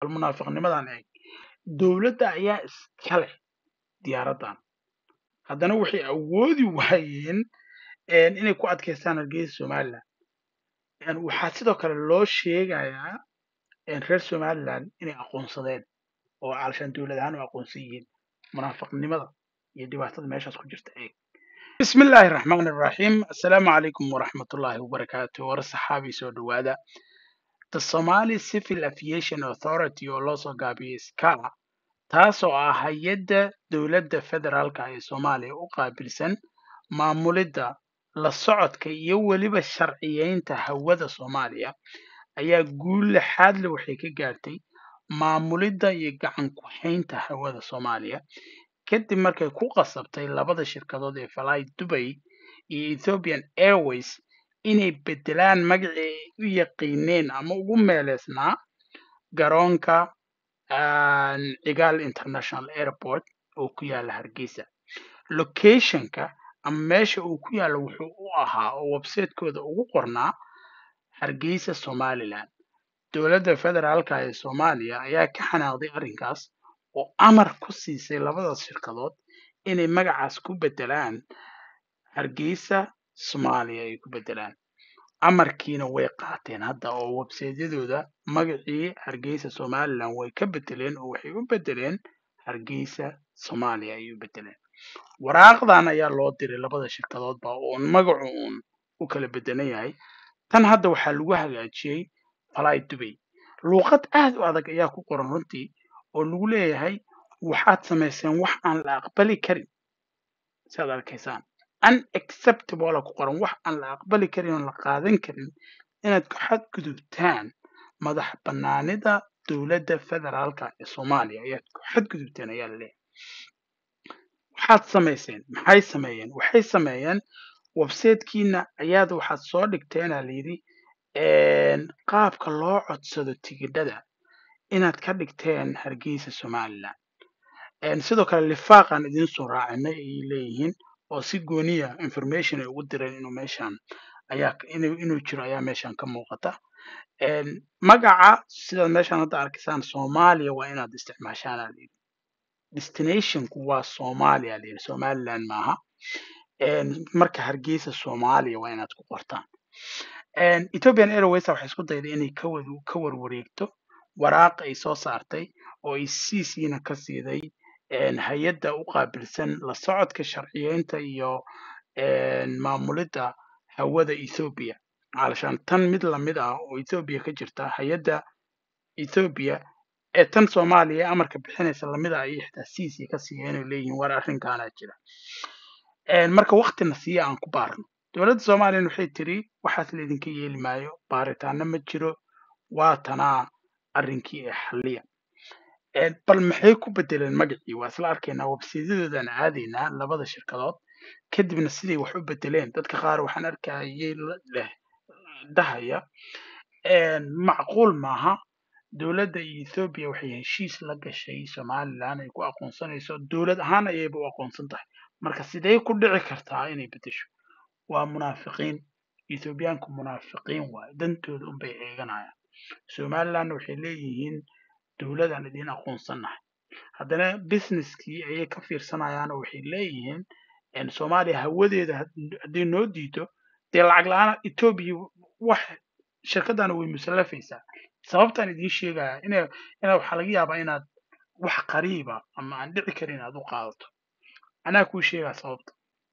bal munaafiqnimadan eeg dowladda ayaa iska leh diyaaraddan haddana waxay awoodi waayeen een, inay ku adkaystaan hargeysa somaliland Een, waxaa sidoo kale loo sheegayaa een, reer somaliland inay aqoonsadeen oo caalashaan dowlad ahaan u aqoonsan yihiin munaafiqnimada iyo dhibaatada meeshaas ku jirta eeg بسم الله الرحمن الرحيم السلام عليكم ورحمة الله وبركاته ورصحابي سو دوادا The Somali Civil Aviation Authority oo loo soo gaabiyey SCA taasoo ah hay-adda dowladda federaalka ee Soomaaliya u qaabilsan maamulidda la socodka iyo weliba sharciyeynta hawada Soomaaliya ayaa guul lixaad leh waxay ka gaartay maamulidda iyo gacan ku haynta hawada Soomaaliya kadib markay ku qasabtay labada shirkadood ee Fly Dubai iyo Ethiopian Airways inay bedelaan magacii ay u yaqiineen ama ugu meeleysnaa garoonka aan Cigaal International Airport oo ku yaala Hargeysa. Locationka ama meesha uu ku yaalo wuxuu u ahaa oo website-kooda ugu qornaa Hargeysa Somaliland. Dowladda federaalka ee Soomaaliya ayaa ka xanaaqday arrinkaas oo amar ku siisay labadaas shirkadood inay magacaas ku bedelaan Hargeysa Soomaaliya ay ku bedelaan. Amarkiina way qaateen hadda oo website-yadooda magacii Hargeysa Somaliland way ka bedeleen oo waxay u bedeleen Hargeysa Soomaaliya ayay u bedeleen. Waraaqdan ayaa loo diray labada shirkadoodba oo magacu uun u kala bedelan yahay. Tan hadda waxaa lagu hagaajiyey Fly Dubai. Luuqad aad u adag ayaa ku qoran runtii oo lagu leeyahay waxaad samayseen wax aan la aqbali karin sidaad arkaysaan. Unacceptable aa ku qoran wax aan la aqbali karin oo la qaadan karin inaad ku xadgudubtaan madax bannaanida dowladda federaalka ee Soomaaliya ayaad ku xadgudubteen ayaa la leeyahay. Waxaad samayseen maxay sameeyeen? Waxay sameeyeen website-kiina ayaad waxaad soo dhigteen aa la yidhi een, qaabka loo codsado tigidhada inaad ka dhigteen Hargeysa Somaliland. Een, sidoo kale lifaaqan idiin soo raacinay ayay leeyihiin oo si gooniya information ay ugu direen inuu meeshan ayaa inuu inuu jiro ayaa meeshan ka muuqata. Een, magaca sidaad meeshan hadda arkaysaan Soomaaliya waa inaad isticmaashaan aa la yidhi. Destinationku waa Soomaaliya aa la yidhi Somaliland maaha. Een, marka Hargeysa Soomaaliya waa inaad ku qortaan. Een, Ethiopian Airways waxay isku dayday inay ka wad ka warwareegto waraaq ay soo saartay oo ay CC-na ka siiday een, hay-adda u qaabilsan la socodka sharciyeynta iyo een, maamulidda hawada Ethiopia. Caalashaan tan mid lamid ah oo Ethiopia ka jirta hay-adda Ethiopia ee tan Soomaaliya ee amarka bixinaysa lamid ah ayay xitaa CC ka siiyeen oo leeyihiin war arrinkaana jira. Een, marka waqtina siiya aan ku baarno. Dowladda Soomaaliyana waxay tiri waxaas laydinka yeeli maayo baaritaano ma jiro waa tanaa arrinkii ee xalliya. Een, bal maxay ku bedeleen magacii waa isla arkaynaa website-yadoodaan aadaynaa labada shirkadood kadibna siday wax u bedeleen dadka qaar waxaan arkayay la- leh dhahaya een, macquul maaha dowladda Ethiopia waxay heshiis la gashay Somaliland ay ku aqoonsanayso dowlad ahaan ayayba u aqoonsan tahay marka sidee ku dhici kartaa inay bedesho waa munaafiqiin Ethiopiaanku munaafiqiin waaye dantooda unbay eeganayaan Somaliland waxay leeyihiin dowladaan idiin aqoonsanahay haddana businesskii ayay ka fiirsanayaan oo waxay leeyihiin een, Soomaaliya hawadeeda had- haddii noo diido dee lacag la-aan Ethiopia wax shirkadana way musallafaysaa sababtaan idiin sheegaya ina ina waxaa laga yaabaa inaad wax qariiba ama aan dhici karin aad u qaadato anaa kuu sheegaa sababta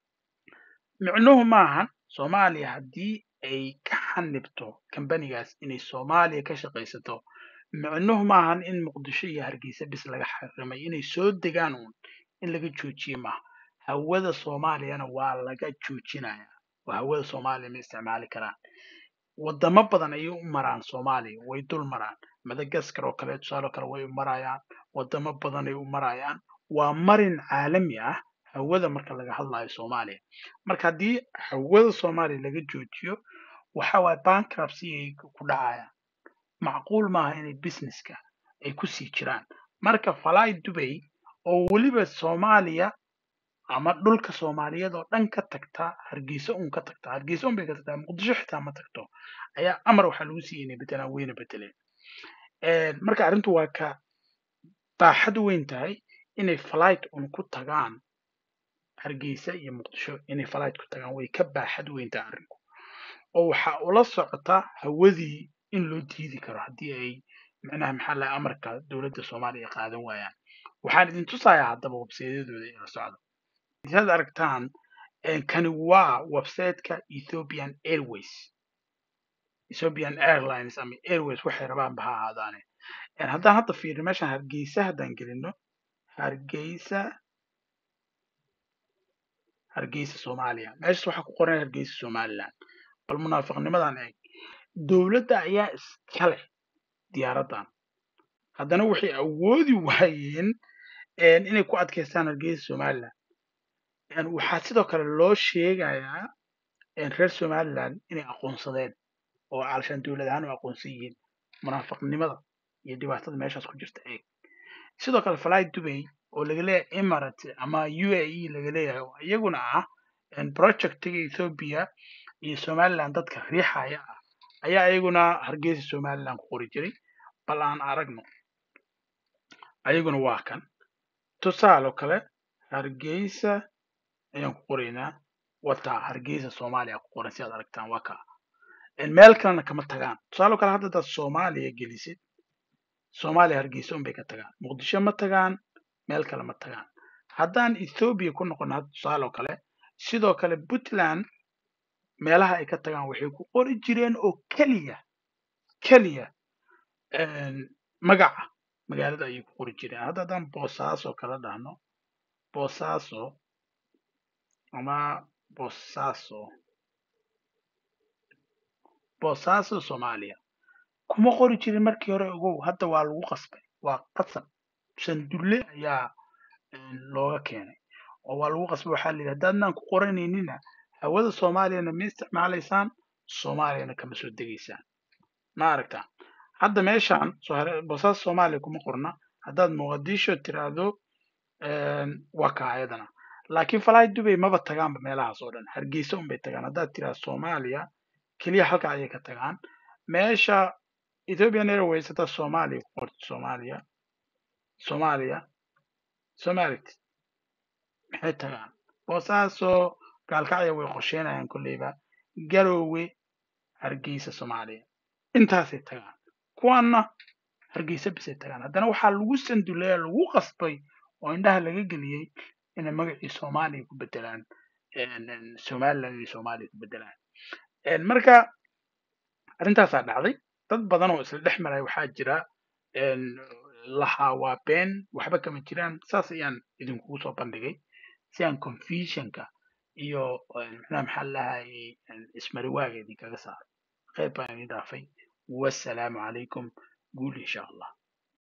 micnuhu maahan Soomaaliya haddii ay ka xanibto kambanigaas inay Soomaaliya ka shaqaysato micnuhu maahan in Muqdisho iyo Hargeysa bis laga xarimay inay soo degaan uun in laga joojiye maaha hawada Soomaaliyana waa laga joojinaya oo hawada Soomaaliya ma isticmaali karaan wadamo badan ayay u maraan Soomaaliya way dul maraan Madagascar oo kale tusaale kale way u marayaan wadamo badan ay u marayaan waa marin caalami ah hawada marka laga hadlayo Soomaaliya marka haddii hawada Soomaaliya laga joojiyo waxa waaye bankruptcy ay ku dhacayaan macquul maaha inay businesska ay ku sii jiraan marka Fly Dubai oo weliba Soomaaliya ama dhulka Soomaaliyeed oo dhan ka tagta Hargeysa un ka tagta Hargeysa un bay ka tagtaa Muqdisho xitaa ma tagto ayaa amar waxaa lagu siiyey inay bedelaan wayna bedeleen Een, marka arrintu waa ka baaxad weyn tahay inay flight un ku tagaan hargeysa iyo muqdisho inay flight ku tagaan way ka baaxad weyn tahay arrinku oo waxaa ula socota hawadii in loo diidi karo haddii ay macnaha maxaa laha amarka dowladda soomaaliya qaadan waayaan waxaan idin tusayaa haddaba websaydyadooda ila socda saad aragtaan een, kani waa websiteka ethiopian airways ethiopian airlines ama airways waxay rabaanba ha ahaadaane Een, haddaan hadda fiirino meeshan hargeysa haddaan gelino hargeysa hargeysa soomaaliya meeshas waxaa ku qoran hargeysa somaliland bal munaafiqnimadan eeg dowladda ayaa iska leh diyaaradan haddana waxay awoodi waayeen een, inay ku adkaystaan hargeysa somaliland Een, waxaa sidoo kale loo sheegayaa een, reer somaliland inay aqoonsadeen oo alshaan dowlad ahaan u aqoonsan yihiin munaafiqnimada iyo dhibaatada meeshaas ku jirta eeg sidoo kale fly dubay oo laga leeyahay emirate ama u a e laga leeyahay oo iyaguna ah een, projectiga ethiopia iyo somaliland dadka riixaya ah ayaa iyaguna hargeysa somaliland ku qori jiray bal aan aragno ayaguna waa kan tusaale oo kale hargeysa ayaan ku qoraynaa wataa hargeysa soomaaliya ku qoran si aad aragtaan waa kaa Een, meel kalena kama tagaan tusaale oo kale hadda hadaad soomaaliya gelisid soomaaliya hargeysa unbay ka tagaan muqdisho ma tagaan meel kale ma tagaan haddaan ethiopia ku noqono hadda tusaale oo kale sidoo kale puntland meelaha ay ka tagaan waxay ku qori jireen oo keliya keliya een, magaca magaalada ayay ku qori jireen hadda haddaan boosaaso kala dhahno boosaaso ama boosaaso boosaaso soomaaliya kuma qori jirin markii hore ogow hadda waa lagu qasbay waa qasab sandulle ayaa een, looga keenay oo waa lagu qasbay waxaa la yidhi haddaadnaan ku qoranaynina hawada soomaaliyana ma isticmaalaysaan soomaaliyana kama soo degaysaan ma aragtaa hadda meeshaan soo hare boosaaso soomaaliya kuma qorna haddaad muqdisho tiraahdo een, waa kaa ayadana laakiin fly dubay maba tagaanba meelahaas oo dhan hargeysa unbay tagaan haddaad tiraahdo soomaaliya keliya halka ayay ka tagaan meesha ethiopian airways haddaad soomaaliya ku qorto soomaaliya soomaaliya somalit maxay tagaan boosaaso gaalkacya way qorsheynayaan kolleyba garoowe hargeysa soomaaliya intaasay tagaan kuwaanna hargeysa bisay tagaan haddana waxaa lagu sanduleeya lagu qasbay oo indhaha laga geliyey inay magacii soomaaliya ku bedelaan een, een, somaliland iyo soomaaliya ku bedelaan Een, marka arrintaasaa dhacday dad badan oo isla dhex maraya waxaa jira een, lahaa waa been waxba kama jiraan saas ayaan idinkugu soo bandhigay si aan confusionka iyo een, macnaha maxaa lahayay ismariwaaga idinkaga saaro qayb baan idin dhaafay wassalaamu calaykum guul insha allah